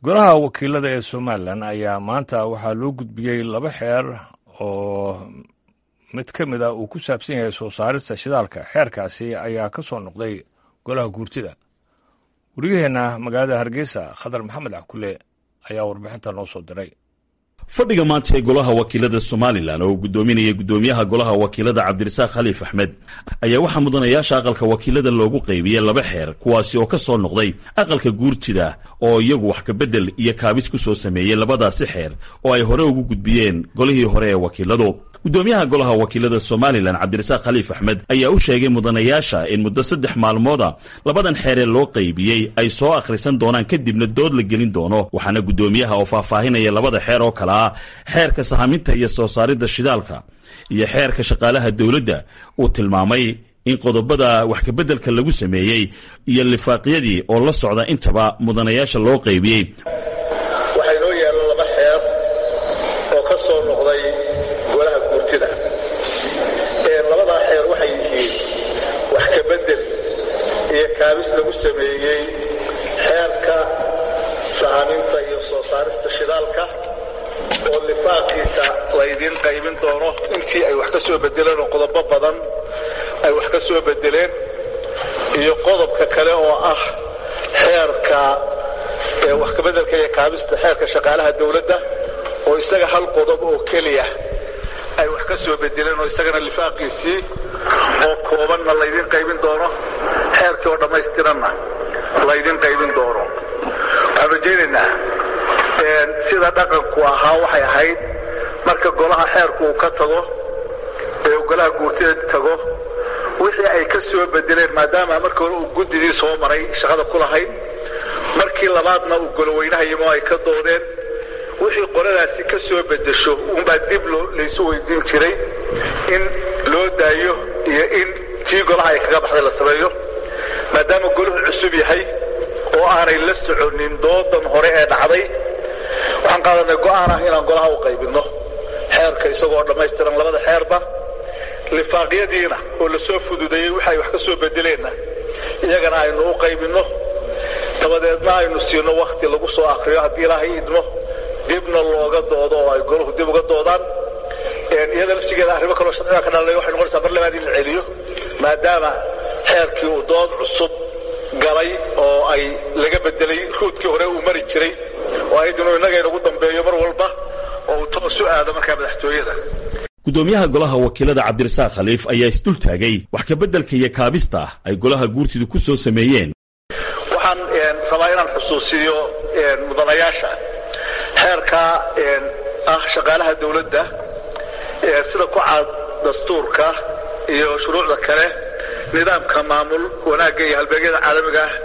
golaha wakiilada ee somalilan ayaa maanta waxaa loo gudbiyey laba xeer oo mid ka mid a uu ku saabsan yahay soo saarista shidaalka xeerkaasi ayaa ka soo noqday golaha guurtida wariyaheenna magaalada hargeysa khadar maxamed cakule ayaa warbixinta noo soo diray fadhiga maanta ee golaha wakiilada somalilan oo uu guddoominaya guddoomiyaha golaha wakiilada cabdirasaaq khaliif axmed ayaa waxaa mudanayaasha aqalka wakiilada loogu qaybiyey laba xeer kuwaasi oo ka soo noqday aqalka guurtida oo iyagu wax kabedel iyo kaabis ku soo sameeyey labadaasi xeer oo ay hore ugu gudbiyeen golihii hore ee wakiiladu guddoomiyaha golaha wakiilada somalilan cabdirasaaq khaliif axmed ayaa u sheegay mudanayaasha in muddo saddex maalmooda labadan xeeree loo qaybiyey ay soo akhrisan doonaan kadibna dood la gelin doono waxaana guddoomiyaha oo faahfaahinaya labada xeer oo kale ah xeerka sahaminta iyo soo saaridda shidaalka iyo xeerka shaqaalaha dowladda uu tilmaamay in qodobada wax kabeddelka lagu sameeyey iyo lifaaqyadii oo la socda intaba mudanayaasha loo qaybiyey waxaa inoo yaalla laba xeer oo ka soo noqday golaha guurtida labadaa xeer waxay yihiin wax kabedel iyo kaabis lagu sameeyey xeerka sahaminta iyo soo saarista shidaalka oo lifaaqiisa laydiin qaybin doono intii ay wax ka soo bedeleen oo qodobo badan ay wax ka soo bedeleen iyo qodobka kale oo ah xeerka wax kabedelka iyo kaabista xeerka shaqaalaha dawladda oo isaga hal qodob oo keliya ay wax ka soo bedeleen oo isagana lifaaqiisii oo koobanna laydiin qaybin doono xeerkii oo dhammaystiranna laydiin qaybin doono waxaan rajaynaynaa sida dhaqanku ahaa waxay ahayd marka golaha xeerku uu ka tago ee uu golaha guurtida tago wixii ay ka soo bedeleen maadaama markii hore uu guddidii soo maray shaqada ku lahayd markii labaadna uu goloweynahaimo ay ka doodeen wixii qoladaasi ka soo bedesho unbaa dib laysu weydiin jiray in loo daayo iyo in tii golaha ay kaga baxday la sameeyo maadaama golahu cusub yahay oo aanay la soconin doodan hore ee dhacday waxaan qaadanay go'aan ah inaan golaha u qaybinno xeerka isagoo dhammaystiran labada xeerba lifaaqyadiina oo la soo fududeeyey wixi ay wax ka soo bedeleenna iyagana aynu u qaybinno dabadeedna aynu siino wakhti lagu soo akriyo haddii ilaahay idmo dibna looga doodo oo ay golahu dib uga doodaan iyada laftigeeda arrimo kaloo sharciga ka dhalanay waxay noqonaysaa mar labaad in la celiyo maadaama xeerkii uu dood cusub galay oo ay laga bedelay ruudkii hore uu mari jiray oo ahayd inuu innaga inagu dambeeyo mar walba oo uu toos u aado markaa madaxtooyada guddoomiyaha golaha wakiilada cabdirasaaq khaliif ayaa isdul taagay wax kabeddelka iyo kaabista ay golaha guurtidu ku soo sameeyeen waxaan rabaa inaan xusuusiyo mudanayaasha xeerka ah shaqaalaha dawladda sida ku caad dastuurka iyo shuruucda kale nidaamka maamul wanaagga iyo halbeegyada caalamiga ah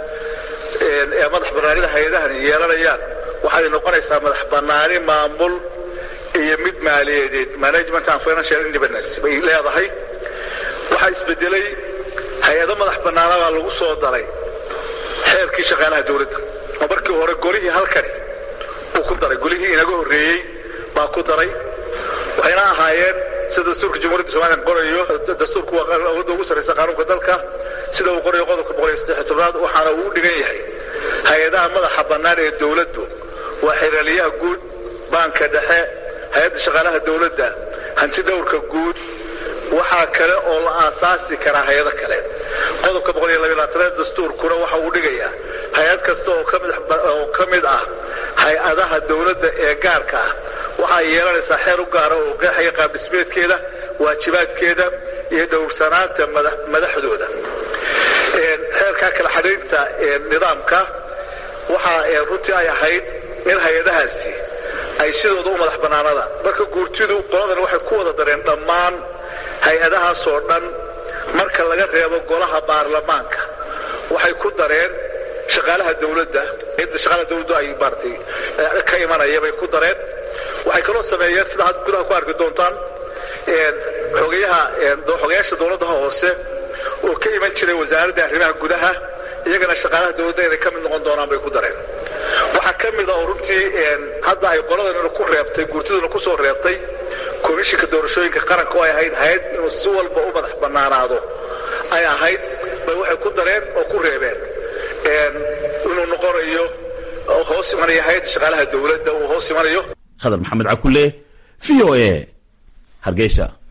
ee madax bannaanida hay-adahan yeelanayaan waxay noqonaysaa madax bannaani maamul iyo mid maaliyadeed management and financial independence bay leedahay waxaa isbedelay hay-ado madax bannaanabaa lagu soo daray xeerkii shaqaalaha dawladda oo markii hore golihii halkani uu ku daray golihii inaga horreeyey baa ku daray waxayna ahaayeen sida dastuurka jamhuuriyadda somalilan qorayo dastuurku waa awoodda ugu sarraysa qaanuunka dalka sida uu qorayo qodobka boqol iyo saddex tobnaad waxaana uu u dhigan yahay hay-adaha madaxa bannaan ee dawladdu waa xeraaliyaha guud baanka dhexe hay-adda shaqaalaha dawladda hanti dhowrka guud waxaa kale oo la aasaasi karaa hay-ado kale qodobka boqol iyo labayaatanaad dastuurkuna waxa uu dhigayaa hay-ad kasta oo oo ka mid ah hay-adaha dawladda ee gaarka ah waxaa yeelanaysaa xeer u gaara oo qeexaya qaabdhismeedkeeda waajibaadkeeda iyo dhowrsanaanta madaxdooda xeerkaa kala xadhaynta nidaamka waxaa runtii ay ahayd in hay-adahaasi ay sidooda u madax bannaanada marka guurtidu qoladan waxay ku wada dareen dhammaan hay-adahaasoo dhan marka laga reebo golaha baarlamaanka waxay ku dareen shaqaalaha dawladda cidda shaqaalaha dawladdu ay maaratay ka imanaya bay ku dareen waxay kaloo sameeyeen sida had gudaha ku arki doontaan xogayaha xogayaasha dawladdaha hoose oo ka iman jiray wasaaradda arrimaha gudaha iyagana shaqaalaha dawladda inay ka mid noqon doonaan bay ku dareen waxaa ka mid a oo runtii hadda ay qoladanina ku reebtay guurtiduna ku soo reebtay komishinka doorashooyinka qaranka oo ay ahayd hay-ad inuu si walba u madax bannaanaado ay ahayd bay waxay ku dareen oo ku reebeen inuu noqonayo hoos imanaya hay-adda shaqaalaha dowladda uu hoos imanayo khadar maxamed cakule v o a hargeysa